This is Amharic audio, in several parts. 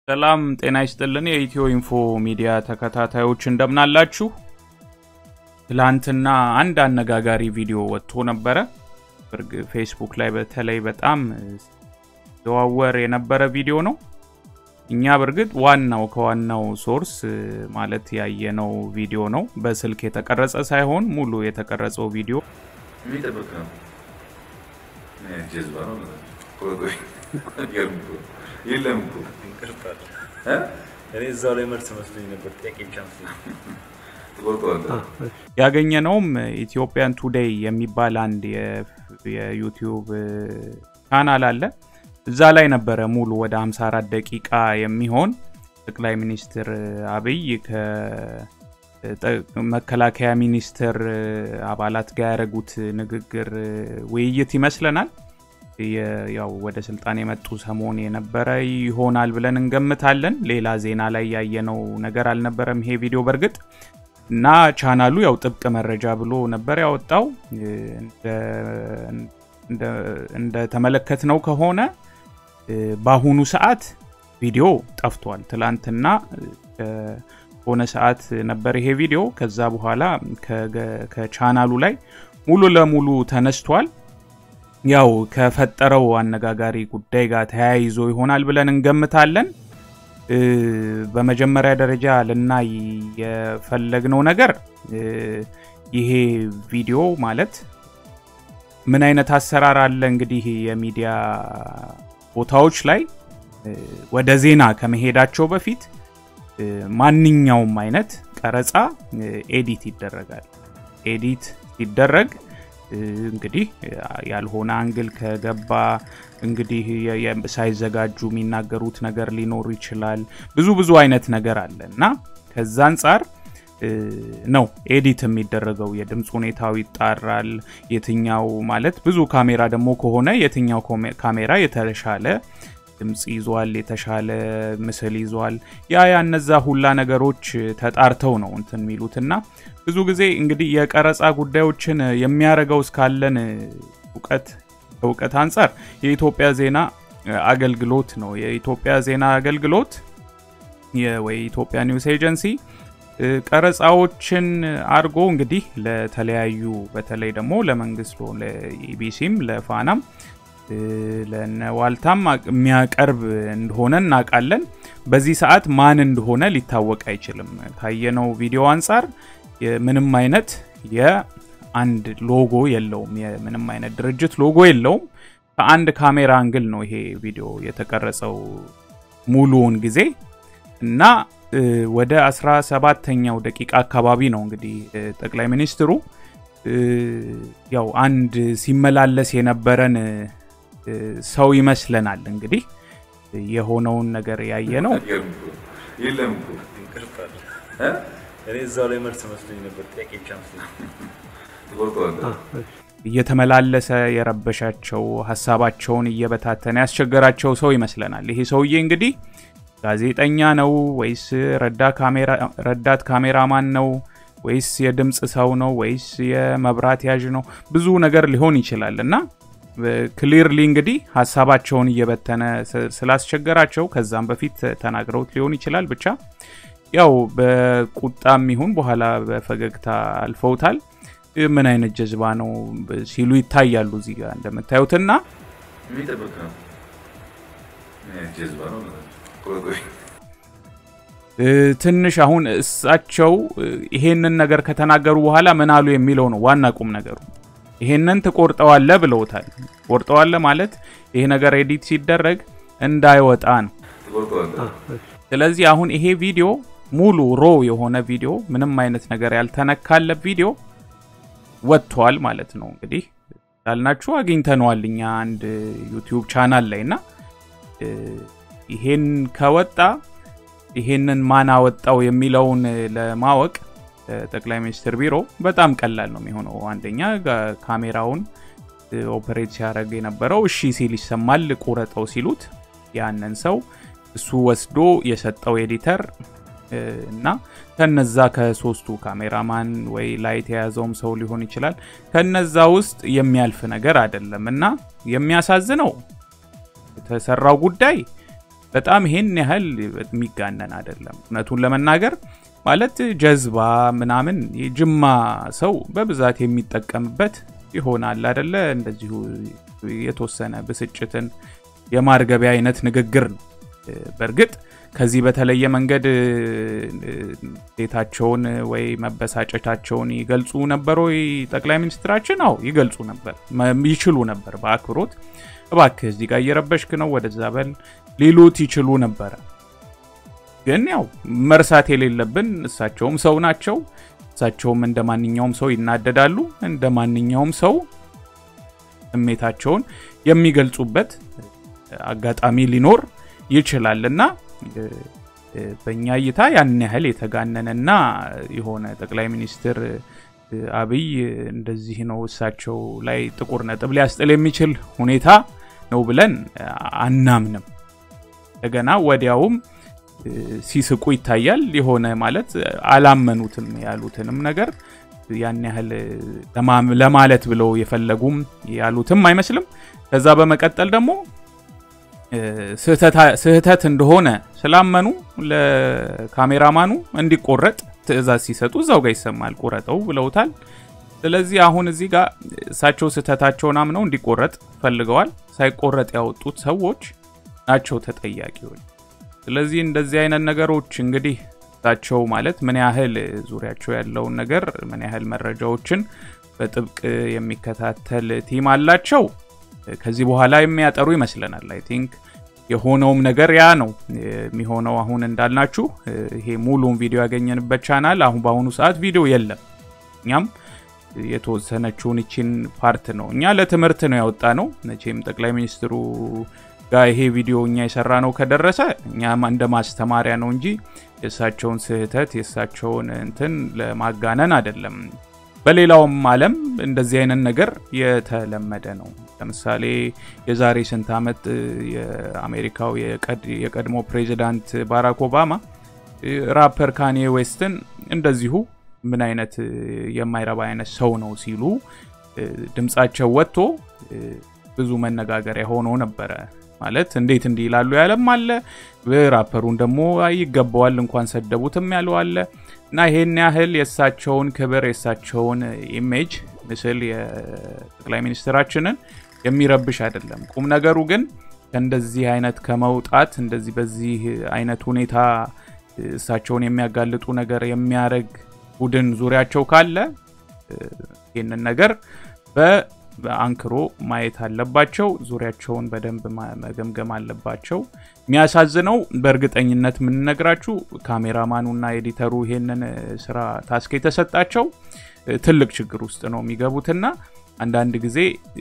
ሰላም ጤና ይስጥልን። የኢትዮ ኢንፎ ሚዲያ ተከታታዮች እንደምናላችሁ። ትላንትና አንድ አነጋጋሪ ቪዲዮ ወጥቶ ነበረ። ፌስቡክ ላይ በተለይ በጣም ዘዋወር የነበረ ቪዲዮ ነው። እኛ በእርግጥ ዋናው ከዋናው ሶርስ ማለት ያየነው ቪዲዮ ነው። በስልክ የተቀረጸ ሳይሆን ሙሉ የተቀረጸው ቪዲዮ የሚጠብቅ ነው። ጀዝባ ነው። የለም እኮ እኔ እዛው ላይ መልስ መስሎኝ ነበር። ጥያቄ ብቻ መስሎኝ ትቆርጠዋለህ። ያገኘነውም ኢትዮጵያን ቱዴይ የሚባል አንድ የዩቲዩብ ቻናል አለ። እዛ ላይ ነበረ ሙሉ ወደ 54 ደቂቃ የሚሆን ጠቅላይ ሚኒስትር አብይ ከመከላከያ ሚኒስትር አባላት ጋር ያደረጉት ንግግር ውይይት ይመስለናል። ያው ወደ ስልጣን የመጡ ሰሞን የነበረ ይሆናል ብለን እንገምታለን። ሌላ ዜና ላይ ያየነው ነገር አልነበረም ይሄ ቪዲዮ በእርግጥ እና ቻናሉ ያው ጥብቅ መረጃ ብሎ ነበር ያወጣው። እንደተመለከትነው ከሆነ በአሁኑ ሰዓት ቪዲዮ ጠፍቷል። ትላንትና ከሆነ ሰዓት ነበር ይሄ ቪዲዮ። ከዛ በኋላ ከቻናሉ ላይ ሙሉ ለሙሉ ተነስቷል። ያው ከፈጠረው አነጋጋሪ ጉዳይ ጋር ተያይዞ ይሆናል ብለን እንገምታለን። በመጀመሪያ ደረጃ ልናይ የፈለግነው ነገር ይሄ ቪዲዮ ማለት ምን አይነት አሰራር አለ እንግዲህ የሚዲያ ቦታዎች ላይ ወደ ዜና ከመሄዳቸው በፊት ማንኛውም አይነት ቀረጻ ኤዲት ይደረጋል። ኤዲት ሲደረግ እንግዲህ ያልሆነ አንግል ከገባ እንግዲህ ሳይዘጋጁ የሚናገሩት ነገር ሊኖር ይችላል። ብዙ ብዙ አይነት ነገር አለ እና ከዛ አንጻር ነው ኤዲት የሚደረገው። የድምፅ ሁኔታው ይጣራል። የትኛው ማለት ብዙ ካሜራ ደግሞ ከሆነ የትኛው ካሜራ የተሻለ ድምፅ ይዟል፣ የተሻለ ምስል ይዟል። ያ ያ እነዛ ሁላ ነገሮች ተጣርተው ነው እንትን የሚሉትና ብዙ ጊዜ እንግዲህ የቀረጻ ጉዳዮችን የሚያደርገው እስካለን እውቀት እውቀት አንጻር የኢትዮጵያ ዜና አገልግሎት ነው። የኢትዮጵያ ዜና አገልግሎት ወይ ኢትዮጵያ ኒውስ ኤጀንሲ ቀረጻዎችን አድርጎ እንግዲህ ለተለያዩ በተለይ ደግሞ ለመንግስት ለኢቢሲም ለፋናም ለነ ዋልታም የሚያቀርብ እንደሆነ እናውቃለን። በዚህ ሰዓት ማን እንደሆነ ሊታወቅ አይችልም። ካየነው ቪዲዮ አንጻር ምንም አይነት የአንድ ሎጎ የለውም። የምንም አይነት ድርጅት ሎጎ የለውም። ከአንድ ካሜራ አንግል ነው ይሄ ቪዲዮ የተቀረጸው ሙሉውን ጊዜ እና ወደ 17ተኛው ደቂቃ አካባቢ ነው እንግዲህ ጠቅላይ ሚኒስትሩ ያው አንድ ሲመላለስ የነበረን ሰው ይመስለናል። እንግዲህ የሆነውን ነገር ያየ ነው። የለም እኮ እኔ እዛው ላይ መልስ መስሎኝ ነበር። ጥያቄ ብቻ መስሎኝ ትቆርጠዋለህ። እየተመላለሰ የረበሻቸው ሀሳባቸውን እየበታተነ ያስቸገራቸው ሰው ይመስለናል። ይሄ ሰውዬ እንግዲህ ጋዜጠኛ ነው ወይስ ረዳት ካሜራማን ነው ወይስ የድምፅ ሰው ነው ወይስ የመብራት ያዥ ነው? ብዙ ነገር ሊሆን ይችላል እና ክሊርሊ እንግዲህ ሀሳባቸውን እየበተነ ስላስቸገራቸው ከዛም በፊት ተናግረውት ሊሆን ይችላል። ብቻ ያው በቁጣም ይሁን በኋላ በፈገግታ አልፈውታል። ምን አይነት ጀዝባ ነው ሲሉ ይታያሉ እዚህ ጋር እንደምታዩትና የሚጠብቅ ነው። ጀዝባ ነው። ትንሽ አሁን እሳቸው ይሄንን ነገር ከተናገሩ በኋላ ምን አሉ የሚለው ነው ዋና ቁም ነገሩ። ይሄንን ትቆርጠዋለ ብለውታል። ቆርጠዋለ ማለት ይሄ ነገር ኤዲት ሲደረግ እንዳይወጣ ነው። ትቆርጠዋለህ። ስለዚህ አሁን ይሄ ቪዲዮ ሙሉ ሮ የሆነ ቪዲዮ ምንም አይነት ነገር ያልተነካለ ቪዲዮ ወጥቷል ማለት ነው። እንግዲህ ያልናችሁ አግኝተነዋል እኛ አንድ ዩቲዩብ ቻናል ላይ እና ይሄን ከወጣ ይሄንን ማን አወጣው የሚለውን ለማወቅ ጠቅላይ ሚኒስትር ቢሮ በጣም ቀላል ነው የሚሆነው። አንደኛ ካሜራውን ኦፐሬት ሲያደርግ የነበረው እሺ ሲል ይሰማል። ቁረጠው ሲሉት ያንን ሰው እሱ ወስዶ የሰጠው ኤዲተር እና ከነዛ ከሶስቱ ካሜራማን ወይ ላይት የያዘውም ሰው ሊሆን ይችላል። ከነዛ ውስጥ የሚያልፍ ነገር አይደለም እና የሚያሳዝነው የተሰራው ጉዳይ በጣም ይሄን ያህል የሚጋነን አይደለም። እውነቱን ለመናገር ማለት ጀዝባ ምናምን የጅማ ሰው በብዛት የሚጠቀምበት ይሆናል አደለ? እንደዚሁ የተወሰነ ብስጭትን የማርገቢያ አይነት ንግግር ነው። በእርግጥ ከዚህ በተለየ መንገድ ዴታቸውን ወይ መበሳጨታቸውን ይገልጹ ነበር ወይ ጠቅላይ ሚኒስትራችን? አዎ ይገልጹ ነበር፣ ይችሉ ነበር። በአክብሮት እባክህ እዚህ ጋር እየረበሽክ ነው ወደዛ በል ሊሉት ይችሉ ነበረ። ግን ያው መርሳት የሌለብን እሳቸውም ሰው ናቸው። እሳቸውም እንደ ማንኛውም ሰው ይናደዳሉ። እንደ ማንኛውም ሰው ስሜታቸውን የሚገልጹበት አጋጣሚ ሊኖር ይችላል እና በእኛ እይታ ያን ያህል የተጋነነና የሆነ ጠቅላይ ሚኒስትር አብይ እንደዚህ ነው እሳቸው ላይ ጥቁር ነጥብ ሊያስጥል የሚችል ሁኔታ ነው ብለን አናምንም። እንደገና ወዲያውም ሲስቁ ይታያል። የሆነ ማለት አላመኑትም ያሉትንም ነገር ያን ያህል ለማለት ብለው የፈለጉም ያሉትም አይመስልም። ከዛ በመቀጠል ደግሞ ስህተት እንደሆነ ስላመኑ ለካሜራማኑ እንዲቆረጥ ትዕዛዝ ሲሰጡ እዛው ጋር ይሰማል። ቁረጠው ብለውታል። ስለዚህ አሁን እዚህ ጋር እሳቸው ስህተታቸውን አምነው እንዲቆረጥ ፈልገዋል። ሳይቆረጥ ያወጡት ሰዎች ናቸው ተጠያቂዎች። ስለዚህ እንደዚህ አይነት ነገሮች እንግዲህ እሳቸው ማለት ምን ያህል ዙሪያቸው ያለውን ነገር ምን ያህል መረጃዎችን በጥብቅ የሚከታተል ቲም አላቸው ከዚህ በኋላ የሚያጠሩ ይመስለናል። አይ ቲንክ የሆነውም ነገር ያ ነው የሚሆነው። አሁን እንዳልናችሁ ይሄ ሙሉን ቪዲዮ ያገኘንበት ቻናል አሁን በአሁኑ ሰዓት ቪዲዮ የለም። እኛም የተወሰነችውን ይችን ፓርት ነው እኛ ለትምህርት ነው ያወጣ ነው። መቼም ጠቅላይ ሚኒስትሩ ጋር ይሄ ቪዲዮ እኛ የሰራ ነው ከደረሰ እኛ እንደ ማስተማሪያ ነው እንጂ የእሳቸውን ስህተት የእሳቸውን እንትን ለማጋነን አይደለም። በሌላውም ዓለም እንደዚህ አይነት ነገር የተለመደ ነው። ለምሳሌ የዛሬ ስንት ዓመት የአሜሪካው የቀድሞ ፕሬዚዳንት ባራክ ኦባማ ራፐር ካኔ ዌስትን እንደዚሁ ምን አይነት የማይረባ አይነት ሰው ነው ሲሉ ድምፃቸው ወጥቶ ብዙ መነጋገሪያ ሆኖ ነበረ። ማለት እንዴት እንዲህ ይላሉ ያለም አለ። ራፐሩን ደግሞ ይገባዋል እንኳን ሰደቡትም ያለው አለ። እና ይሄን ያህል የእሳቸውን ክብር የእሳቸውን ኢሜጅ ምስል የጠቅላይ ሚኒስትራችንን የሚረብሽ አይደለም። ቁም ነገሩ ግን ከእንደዚህ አይነት ከመውጣት እንደዚህ በዚህ አይነት ሁኔታ እሳቸውን የሚያጋልጡ ነገር የሚያደርግ ቡድን ዙሪያቸው ካለ ይህንን ነገር በአንክሮ ማየት አለባቸው። ዙሪያቸውን በደንብ መገምገም አለባቸው። የሚያሳዝነው በእርግጠኝነት የምንነግራችሁ ካሜራማኑና ኤዲተሩ ይሄንን ስራ ታስክ የተሰጣቸው ትልቅ ችግር ውስጥ ነው የሚገቡትና አንዳንድ ጊዜ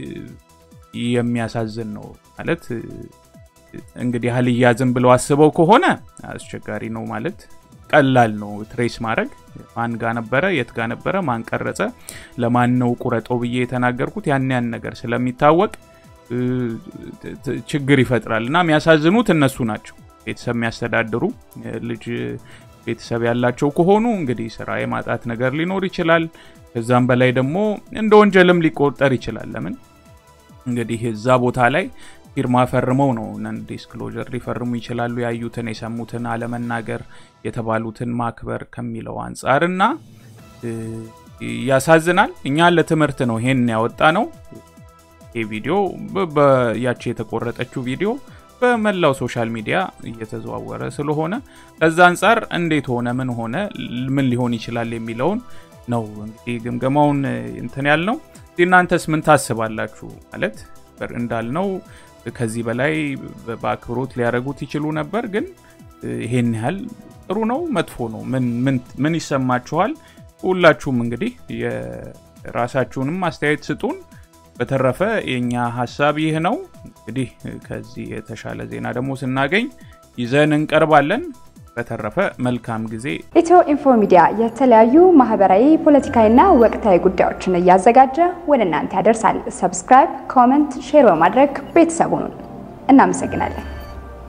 የሚያሳዝን ነው ማለት እንግዲህ አልያዝም ብለው አስበው ከሆነ አስቸጋሪ ነው ማለት ቀላል ነው ትሬስ ማድረግ ማን ጋ ነበረ የት ጋ ነበረ ማን ቀረጸ ለማን ነው ቁረጠው ብዬ የተናገርኩት ያን ያን ነገር ስለሚታወቅ ችግር ይፈጥራል እና የሚያሳዝኑት እነሱ ናቸው ቤተሰብ የሚያስተዳድሩ ልጅ ቤተሰብ ያላቸው ከሆኑ እንግዲህ ስራ የማጣት ነገር ሊኖር ይችላል ከዛም በላይ ደግሞ እንደ ወንጀልም ሊቆጠር ይችላል ለምን እንግዲህ እዛ ቦታ ላይ ፊርማ ፈርመው ነው ነን ዲስክሎዥር ሊፈርሙ ይችላሉ ያዩትን የሰሙትን አለመናገር የተባሉትን ማክበር ከሚለው አንጻር እና ያሳዝናል እኛ ለትምህርት ነው ይሄን ያወጣ ነው ይህ ቪዲዮ ያቺ የተቆረጠችው ቪዲዮ በመላው ሶሻል ሚዲያ እየተዘዋወረ ስለሆነ ከዛ አንጻር እንዴት ሆነ ምን ሆነ ምን ሊሆን ይችላል የሚለውን ነው እንግዲህ ግምገማውን እንትን ያልነው እናንተስ ምን ታስባላችሁ ማለት እንዳልነው ከዚህ በላይ በአክብሮት ሊያደረጉት ይችሉ ነበር ግን ይሄን ያህል ጥሩ ነው መጥፎ ነው ምን ይሰማችኋል ሁላችሁም እንግዲህ የራሳችሁንም አስተያየት ስጡን በተረፈ የእኛ ሀሳብ ይህ ነው እንግዲህ ከዚህ የተሻለ ዜና ደግሞ ስናገኝ ይዘን እንቀርባለን በተረፈ መልካም ጊዜ ኢትዮ ኢንፎ ሚዲያ የተለያዩ ማህበራዊ ፖለቲካዊና ወቅታዊ ጉዳዮችን እያዘጋጀ ወደ እናንተ ያደርሳል ሰብስክራይብ ኮመንት ሼር በማድረግ ቤተሰቡን እናመሰግናለን